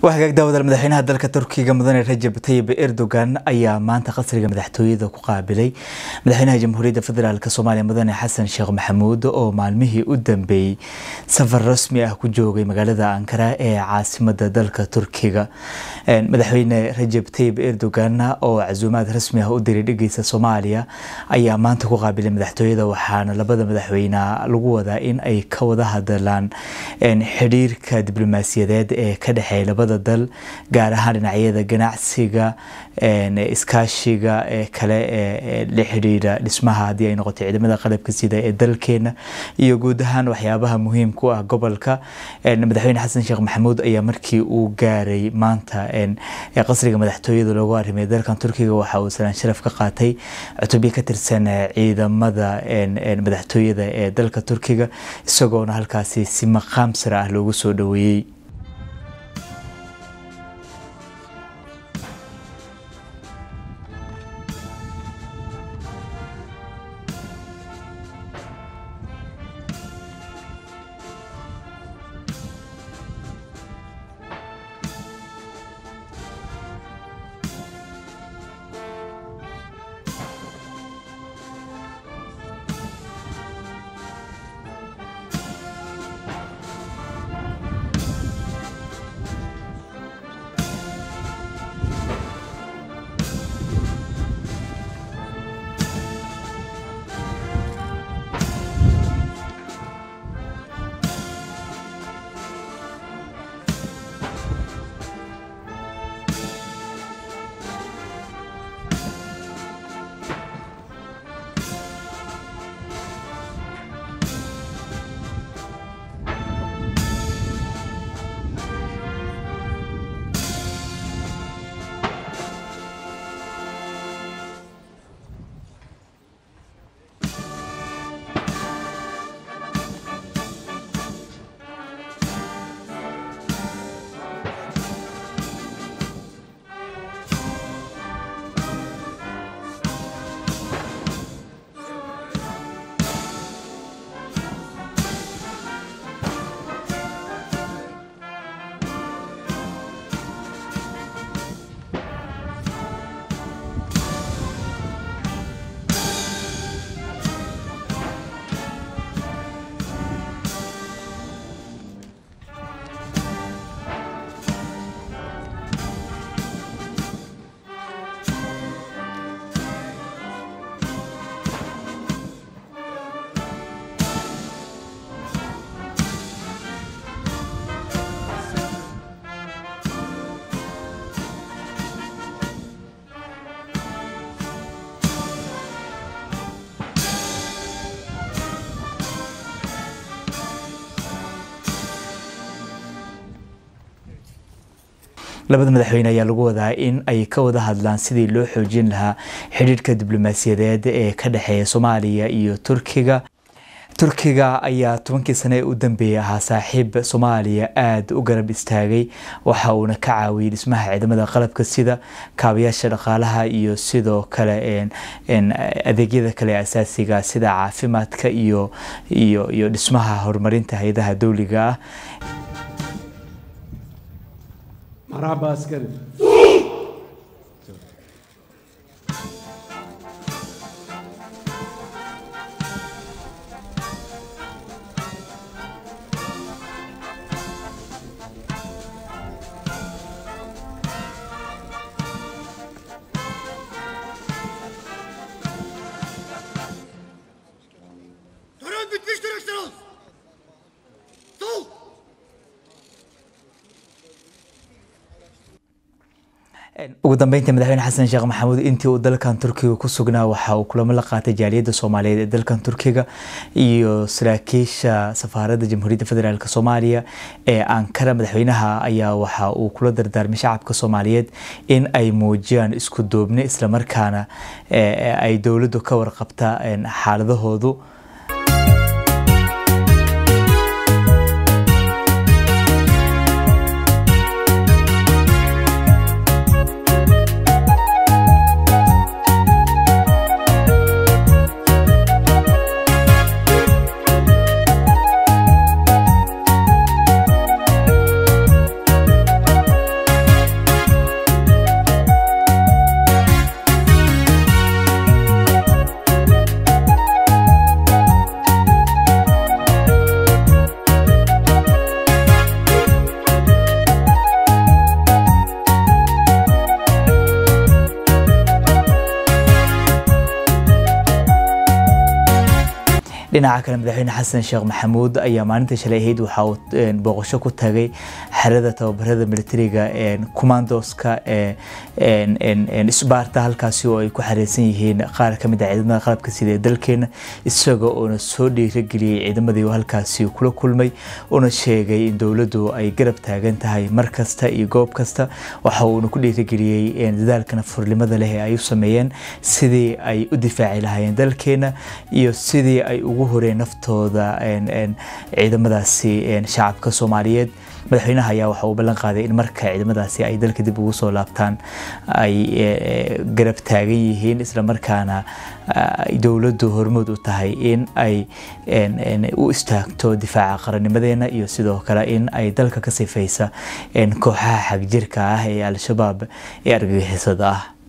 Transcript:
waa hagaag daawadal madaxweynaha dalka turkiga mudane rajab tayib erdogan ayaa maanta qasriga madaxtooyada ku qaabilay madaxweynaha jamhuuriyadda federaalk soomaaliya mudane xasan sheekh maxamuud oo maalmihii u dambeeyey safar rasmi ah ku joogay magaalada ankara ee caasimada dalka turkiga madaxweyne rajab tayib erdogan oo casuumaad rasmi ah u diray dhigeysa soomaaliya ayaa maanta ku qaabilay madaxtooyada waxaana labada madaxweyne lagu wadaa in ay ka wada hadalaan xidhiirka diblomaasiyadeed ee ka dhexeeya labada dal gaar ahaan dhinacyada ganacsiga iskaashiga ee kale ee la xidhiira dhismaha haddii ay noqoto ciidamada qalabka sida ee dalkeena iyo guud ahaan waxyaabaha muhiimka u ah gobolka madaxweyne xasan sheekh maxamuud ayaa markii uu gaaray maanta qasriga madaxtooyada loogu arrimay dalkan turkiga waxa uu salaan sharaf ka qaatay cutubyo ka tirsan ciidamada madaxtooyada ee dalka turkiga isagoona halkaasi si maqaam sare ah loogu soo dhoweeyey labada madaxweyne ayaa lagu wadaa in ay ka wada hadlaan sidii loo xoojin lahaa xidhiirhka diblomaasiyadeed ee ka dhexeeya soomaaliya iyo turkiga turkiga ayaa tobankii sane ee u dambeeyey ahaa saaxiib soomaaliya aada u garab istaagay waxa uuna ka caawiyey dhismaha ciidamada qalabka sida kaabayaasha dhaqaalaha iyo sidoo kale adeegyada kale asaasiga sida caafimaadka iyo iyo iyo dhismaha horumarinta hay-adaha dowliga ah Marhaba askerim. Tören bitmiştir Ekstrans. Sol. ugu dambeyntii madaxweyne xasan sheekh maxamuud intii uu dalkan turkiga ku sugnaa waxa uu kulamo la qaatay jaaliyadda soomaaliyeed ee dalkan turkiga iyo saraakiisha safaaradda jamhuuriyadda federaalk soomaaliya ee ankara madaxweynaha ayaa waxa uu kula dardaarmay shacabka soomaaliyeed in ay muujiyaan isku duubni islamarkaana ay dowladdu ka warqabta xaaladahoodu dhinaca kale madaxweyne xasan sheekh maxamuud ayaa maalintii shalay ahayd waxa uu booqasho ku tagay xerada tababarada militariga commandoska isbaarta halkaasi oo ay ku xareysan yihiin qaar ka mid ah ciidamada qalabka sida ee dalkeena isaga oona soo dhiirageliyey ciidamadii halkaasi kula kulmay una sheegay in dowladdu ay garab taagan tahay mar kasta iyo goob kasta waxa uuna ku dhiirageliyey dadaalkana furlimada leh ee ay u sameeyeen sidii ay u difaaci lahaayeen dalkeena iyo sidii ay ugu horeen naftooda ciidamadaasi shacabka soomaaliyeed madaxweynaha ayaa waxa uu ballan qaaday in marka ciidamadaasi ay dalka dib ugu soo laabtaan ay garab taagan yihiin isla markaana dowladdu hormood u tahay in ay u istaagto difaaca qarannimadeena iyo sidoo kale in ay dalka ka sifaysa kooxaha xagjirka ah ee al-shabaab ee argagixisada ah